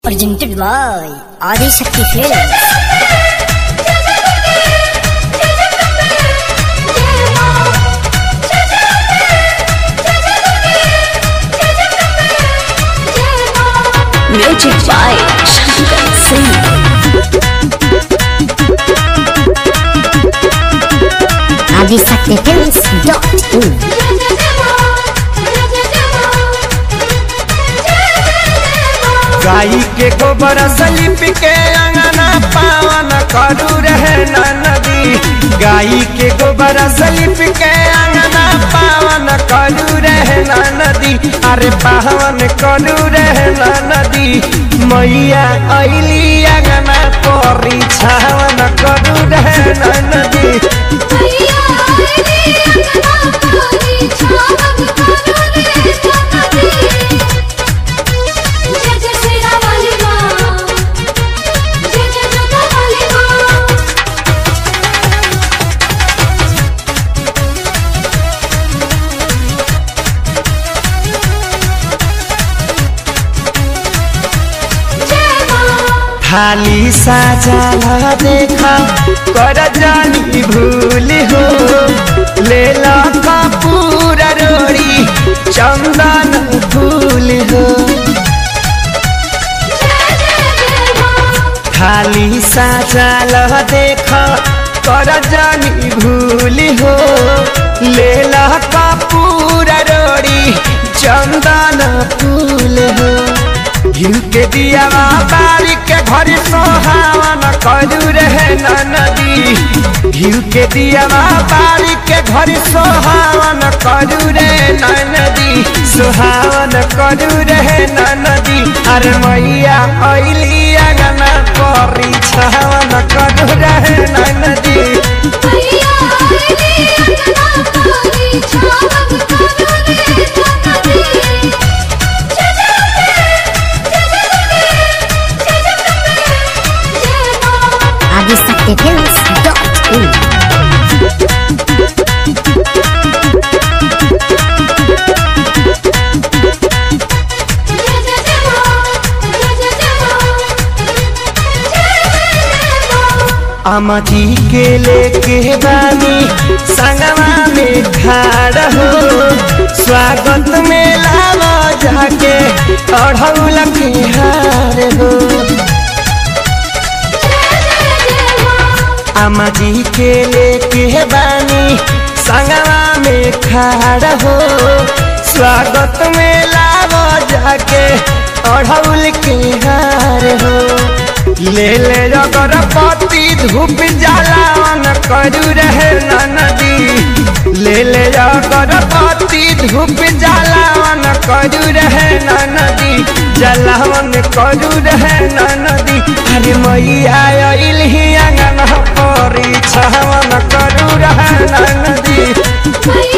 Presented by Adi Shakti Films. Music by Shankar Singh. Adi Shakti Films dot in. गाई के गोबर slip के अंगना पावन करू रहे न नदी गाई के गोबर सलिप के अंगना पावन करू रहे न नदी अरे पावन करू रहे न नदी मैया अली अंगना तोरी छावन करू रहे न नदी थाली साजा देखा कर जानी भूल हो ले ला कपूर रोड़ी चंदन फूल हो थाली साजा देखा कर जानी भूल हो ले ला कपूर रोड़ी चंदन फूल हो घिउ के दिया बारी के घर सोहावन करू रहे न नदी घिउ के दिया बारी के घर सोहावन करू रे न नदी सोहावन करू रहे न नदी अरे मैया अली अगना करी छावन करू रहे न नदी Adi Shakti Films dot in. अम्मा जी के लेके बानी संगवा में खाड़ हो स्वागत में लावा जाके अढ़ौल के हार हो अम्मा जी के लेके बानी संगवा में खाड़ हो स्वागत में लावा जाके अढ़ौल के हार हो ले ले अगरबत्ती धूप जलावन करू रहे न नदी ले ले अगरबत्ती धूप जलावन करू रहे न नदी जलावन करू रहे न नदी अरे मैया अइलही अंगन परी छावन करू रहे न नदी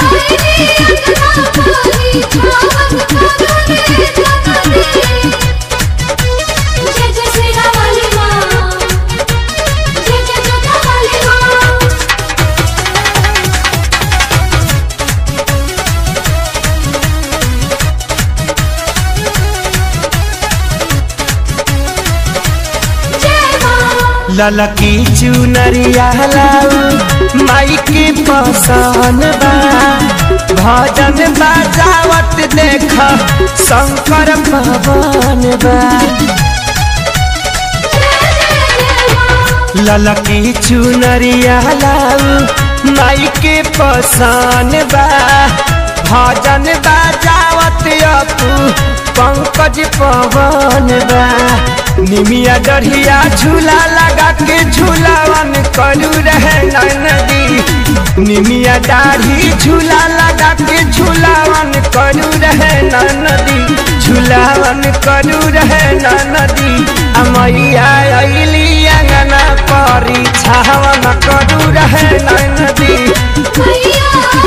ललकी चुनरिया लाऊ माई के पसन बा भजन बजावत देख शंकर भवन बा ललकी चुनरिया लाऊ माई के पसन बा भजन बजावत अपू पंकज पवन बा निमिया डढ़िया झूला लगा के झूलावन करू रहे न नदी निमिया दाढ़ी झूला लगा के झूलावन करू रहे न नदी झूलावन करू रहे न नदी अमैया अइली अंगना परी छावन करू रहे न नदी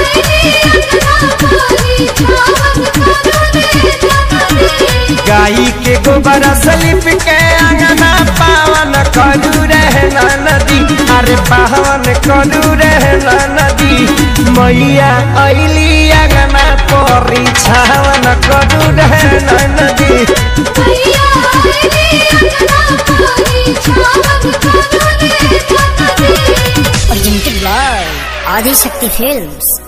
गाई के गोबर सलिप के अंगना पावन करू रहे न नदी अरे पावन करू रहे न नदी मैया अइली अंगना परी छावन करू रहे न नदी मैया Presented by Adi Shakti Films.